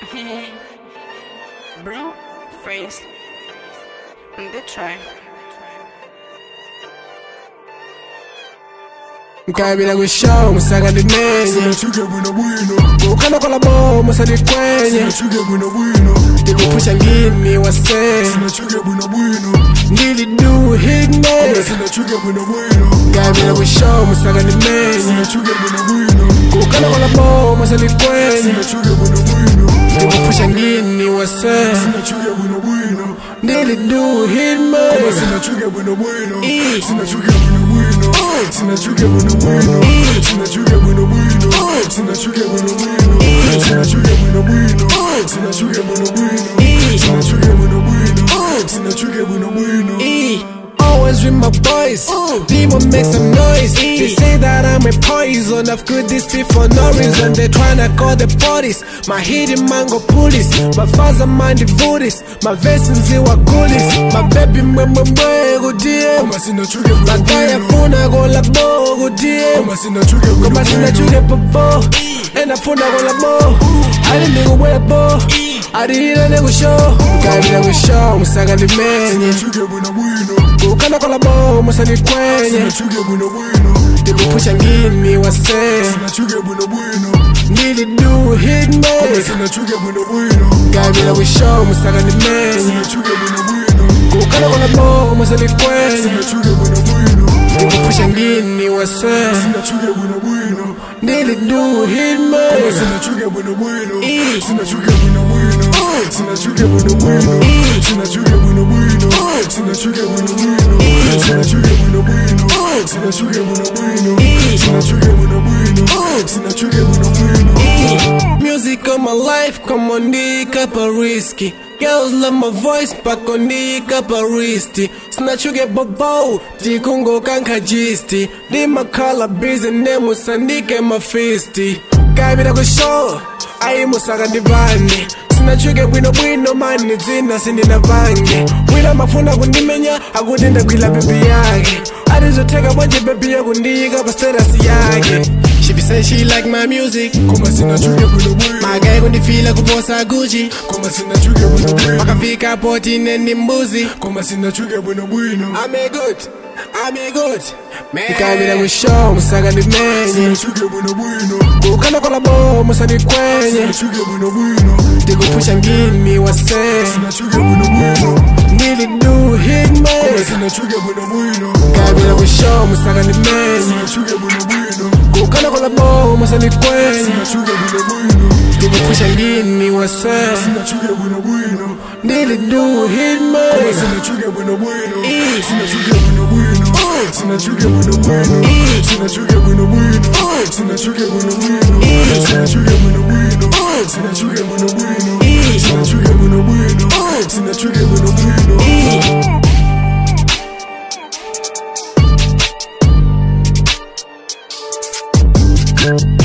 Bro, phrase. The try. nkabira kwishow musaka ndimenye Sinachuke bwino bwino ukana kola bo musali kwenye Sinachuke bwino bwino ndikupusha ngini wase Sinachuke bwino bwino ndili do hitman Sinachuke bwino bwino nkabira kwishow musaka ndimenye Sinachuke bwino bwino ukana kola bo musali kwenye Sinachuke bwino bwino ndikupusha ngini wase Sinachuke bwino bwino ndili do hitman Sinachuke bwino bwino Eh. Sinachuke bwino bwino Sinachuke bwino bwino Sinachuke bwino bwino Sinachuke bwino bwino Sinachuke bwino bwino Sinachuke bwino bwino Sinachuke bwino bwino Sinachuke bwino bwino E. Always with my boys, people make some noise. They say that I'm a poison. I've could this be for no reason. They tryna call the police. My hidden mango police. My father mind the voodies. My vessels were goodies. My baby mama go dear. Kama sinachuke bwino Makaya bwino funa go la bo go dear. Kama sinachuke bwino Kama sina bwino chuke popo. Enda funa go la bo. Ali nigga wear bo. Adira nego show. Kabila go show. Musaka ni menye. Sinachuke bwino bwino ukana kola bo musani kwenye Sinachuke bwino bwino ndikupusha ngini wase Sinachuke bwino bwino ndili do hitman Sinachuke bwino bwino kabila wishow musaka ni menye Sinachuke bwino bwino ukana kola bo musani kwenye Sinachuke bwino bwino ndikupusha ngini wase Sinachuke bwino bwino ndili do hitman Sinachuke bwino bwino Eh. Sinachuke bwino bwino Sinachuke bwino bwino Sinachuke bwino bwino Sinachuke bwino bwino Sinachuke bwino bwino Sinachuke bwino bwino Sinachuke bwino bwino Sinachuke bwino bwino Music of my life, come on, nick up a risky. Girls love my voice, back on nick up a wristy. Snatch you get bobo, di kungo kanka gisti. Di makala busy, nemu sandike ma fisti. Kabira go show, ayi musaka divani. sinachuke bwino bwino mani dzina sindina vange wina mafuna kundimenya akutenda gwila bebi yake atizoteka bwanje bebi yakundiyika pa status yake She be saying she like my music Koma sinachuke bwino bwino magayi kundifila kuposa guchi Koma sinachuke bwino bwino makafika poti neni mbuzi Koma sinachuke bwino bwino I'm a good, I'm a good man Ikabila mwisho musaka ndimenye Sinachuke bwino bwino kukana kola bo musani kwenye Sinachuke bwino bwino ndikupusha ngini wase Sinachuke bwino bwino ndili do hitman Sinachuke bwino bwino kabila mwisho musaka ndimenye Sinachuke bwino bwino kukana kola bo musani kwenye Sinachuke bwino bwino ndikupusha ngini wase Sinachuke bwino bwino ndili do hitman Sinachuke bwino bwino Sinachuke bwino bwino Sinachuke bwino bwino Sinachuke bwino bwino Sinachuke bwino bwino Sinachuke bwino bwino Sinachuke bwino bwino Sinachuke bwino bwino Sinachuke bwino bwino